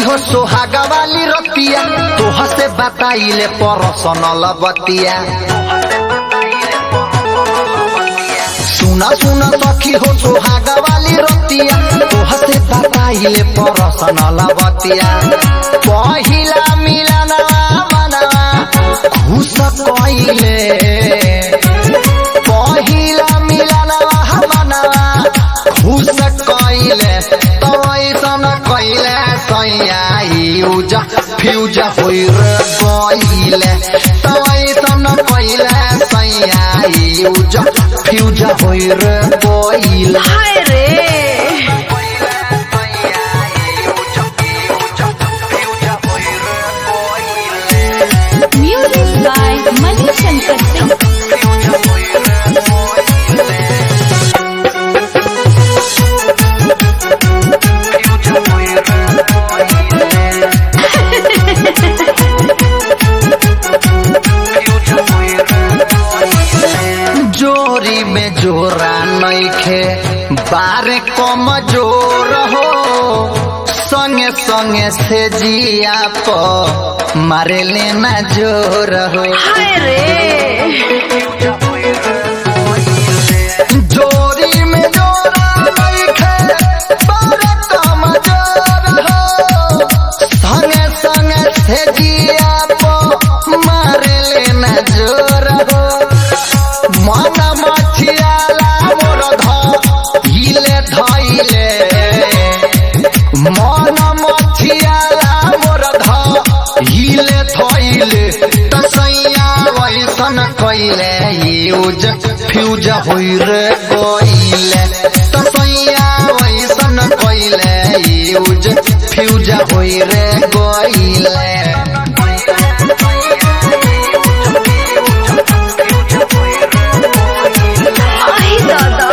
हो सोहागा वाली रतिया तोह से बताइले परसनल बतिया सुना सुना सखी हो सोहागा वाली रतिया तोह से बताइले परसनल बतिया पहिला मिलनवा मनवा खुश कइले पहिला मिलनवा मनवा खुश कइले तो ऐसन कइले सैया यूज फ्यूज होइर गइले तो ऐसन कइले सैया यूज फ्यूज होइर गइले हाय रे म्यूजिक बाय मणिशंकर सिंह जोरी में जोरा नइखे बारे कम जोर हो संगे संगे से जिया प मारे लेना जोर हो हाय रे जोरी में जोरा नइखे बारे कम जोर हो संगे संगे से जिया प मारे लेना जोर हो मन मछियाला मोर धइले धइले मन मछियाला मोर धइले धइले तसैया वैसन कइले यूज फ्यूज होइर गइले तसैया वैसन कइले यूज फ्यूज होइर गइले आई दादा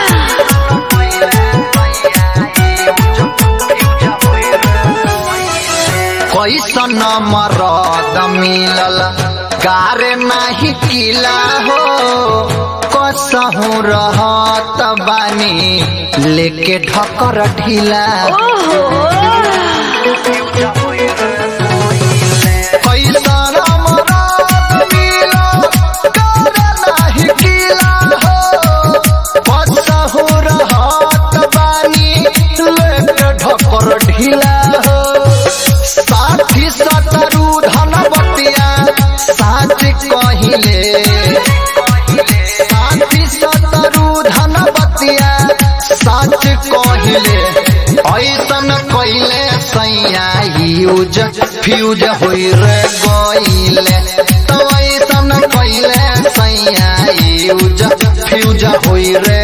कैसन मरद मिलल गारे नाही किला हो कसहु रहत बानी लेके ढकर ढिला ओहो कैसन मरद मिलल गारे नाही किला हो कसहु रहत बानी लेके ढकर ढिला हो साथी सतरु धनवतिया साच कहिले साथी सतरु धनवतिया साच कहिले ऐसन कहिले सैया यूज फ्यूज होइर गइले तो ऐसन कहिले सैया यूज फ्यूज होइर